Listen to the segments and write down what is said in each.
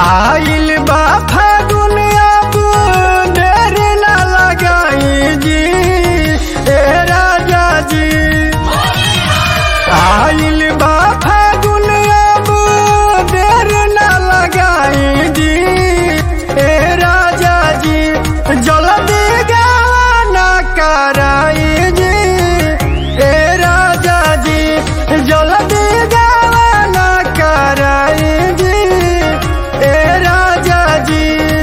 आइल बा फागुन अब देर ना लगाई जी ए राजा जी आइल बा फागुन अब देर ना लगाई जी ए राजा जी जल्दी गाना कराई जी ए राजा जी जल्दी गाना कराई जी ए राजा जी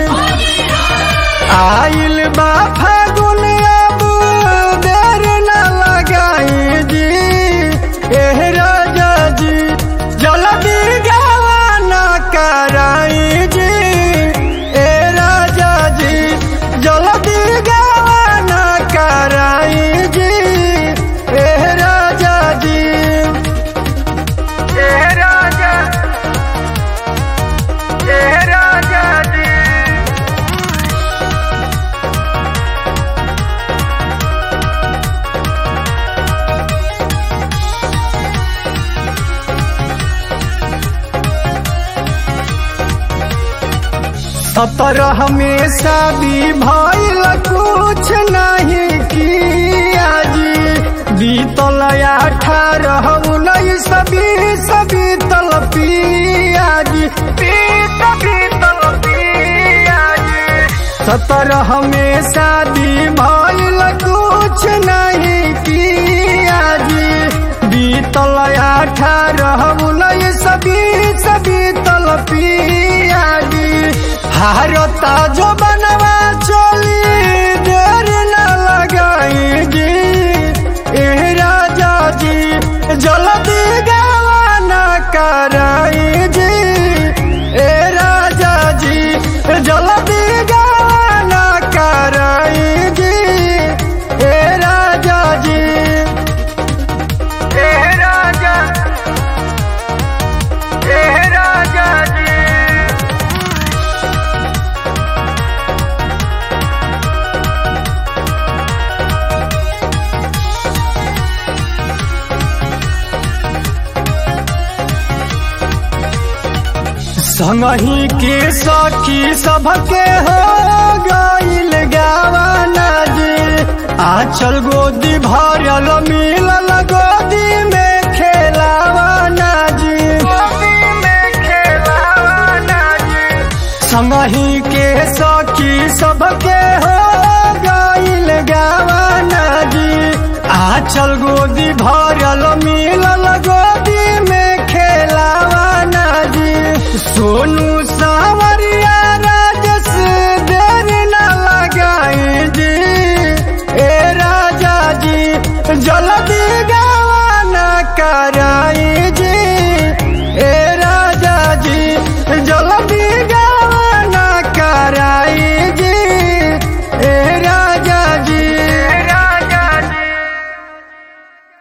आइल बा फागुन अब देर न लगाई जी एह राजा जी जल्दी गाना कराई जी ए राजा जी जल्दी गाना कराई जी एह राजा जी एह राजा एह राजा जी सत्रह में शादी भइल कुछ नहीं किया जी बीतल अठारह उन्नीस बीस बीतल पिया जी बीत बीतल पिया जी सत्रह में शादी भइल कुछ नहीं किया जी बीतल अठारह उन्नीस बीस बीतल पिया जी हारता जो बनवा चोली देर न लगाई जी एह राजा जी जल्दी गाना कराई जी ए राजा जी जल्दी गाना कराई जी ए राजा जी ए राजा ए राजा जी संगही के सखी सबके हो गईल गावाना जी आचल गोदी भरल मिलल गोदी में खेलावाना जी गोदी में खेलावाना जी संगही के सखी सबके हो गईल गावाना जी आचल गोदी भरल मिलल गोदी में खेलावाना जी सोनू सावरी